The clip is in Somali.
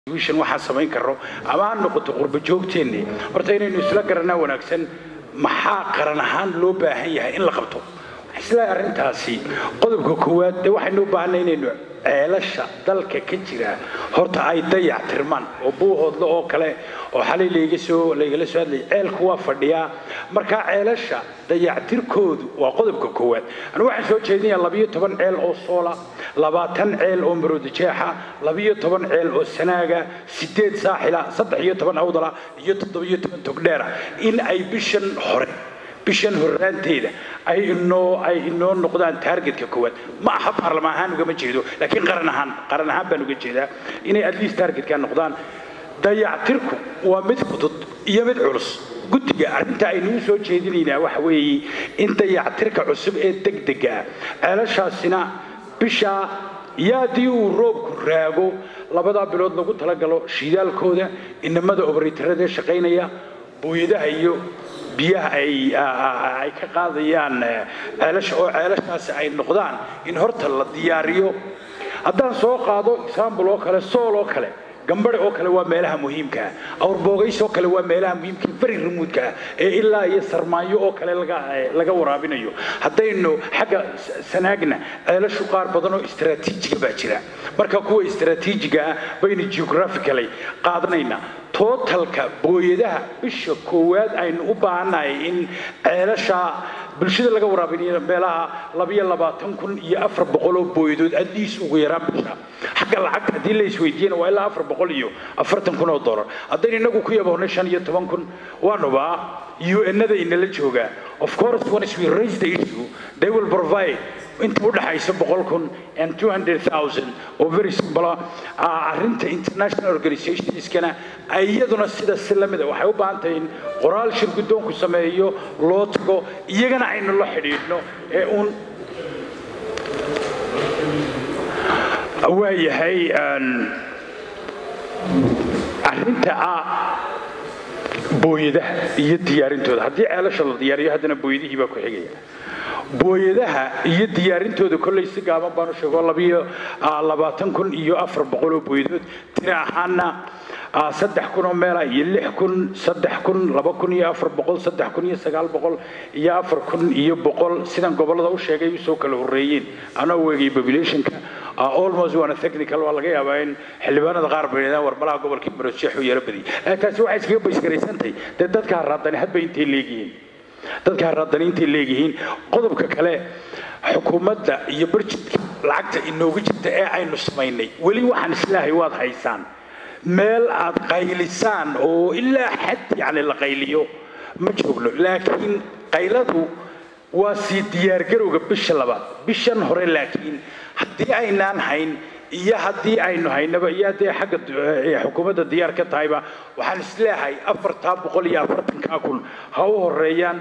wishan waxaan samayn karno ama ha noqoto qurba joogteennii horta inaynu isla garanaa wanaagsan maxaa qaran ahaan loo baahan yahay in la qabto isla arrintaasi qodobka koowaad dee waxaynu u baahanay inaynu ceelasha dalka ka jira horta ay dayac tirmaan oo buuhoodle oo kale oo xalay layga soo laygala soo hadlayay ceelku waa fadhiyaa markaa ceelasha dayactirkoodu waa qodobka koowaad anu waxaan soo jeedinayaa labiyo toban ceel oo soola labaatan ceel oo maroodijeexa labiyo toban ceel oo sanaaga sideed saaxila saddex iyo toban awdala iyo toddobiyo toban togdheera in ay bishan hore bishan horraanteeda ay inoo ay inoo noqdaan taargetka koowaad ma aha baarlamaan ahaan ugama jeedo laakiin qaran ahaan qaran ahaan baan uga jeedaa inay at least taargetka noqdaan dayactirku waa mid fudud iyo mid culus guddiga arrinta aynuu soo jeedinaynaa waxa weeye in dayactirka cusub ee degdega ah ceelashaasina bishaa iyo haddii uu roobku raago labadaa bilood lagu talagalo shiidaalkooda inamada obareytarada ee shaqaynaya booyadaha iyo biyaha ay ka qaadayaan ceelasha oo ceelashaasi ay noqdaan in horta la diyaariyo haddaan soo qaado example oo kale sool oo kale gambare oo kale waa meelaha muhiimkaa awrboogays oo kale waa meelaha muhiimka beri rumuudka ah ee ilaa iyo sarmaanyo oo kale laga waraabinayo haddaynu xagga sanaagna ceelashu qaar badan oo istraatiijiga baa jira marka kuwa istraatiijiga ah baynu geographically qaadanaynaa tootalka booyadaha bisha koowaad aynu u baahannahay in ceelasha bulshada laga waraabinayo meelaha labiyo labaatan kun iyo afar boqol oo booyadood adliis ugu yaraan bisha xagga lacagta haddii la isweydiiyana waa ilaa afar boqol iyo afartan kun oo dollar haddaynu inagu ku yaboonay shan iyo toban kun waanubaa un-nada inala joogaa of course once we raise the issue they will provide inta u dhaxaysa boqol kun and two hundred thousand oo very simple arrinta international organizationskana iyaduna sida si lamida waxay u baahan tahay in qoraal shir guddoonku sameeyo loo tago iyagana aynu la xidhiidhno ee uun waayahay arrinta ah booyadaha iyo diyaarintooda haddii ceelasha la diyaariyo haddana booyadihii baa ku xigaya booyadaha iyo diyaarintooda kollay si gaaban baan u sheego labiyo labaatan kun iyo afar boqol oo booyadood tira ahaana saddex kun oo meela iyo lix kun saddex kun laba kun iyo afar boqol saddex kun iyo sagaal boqol iyo afar kun iyo boqol sidan gobollada u sheegay usoo kala horreeyeen anoo weegay populationka almost waana technical waa laga yaabaa in xildhibaanada qaar baydaan warmalaha gobolkii marosjeex u yara badiyay taasi waxay iskaga baysgaraysantahay dee dadka haraadani hadba intay leegyihiin dadka haraadani intay leegyihiin qodobka kale xukuumadda iyo barjidka lacagta inoogu jirta ee aynu samaynay weli waxaan islaahay waad haysaan meel aad qaylisaan oo ilaa xad yacni la qayliyo ma joogno laakiin qayladu waa sii diyaargarowga bisha labaad bishan hore laakiin haddii aynaan hayn iyo haddii aynu haynaba iyo haddii xagga xukuumadda diyaar ka tahayba waxaan isleeyahay afartaa boqol iyo afartankaa kun ha u horeeyaan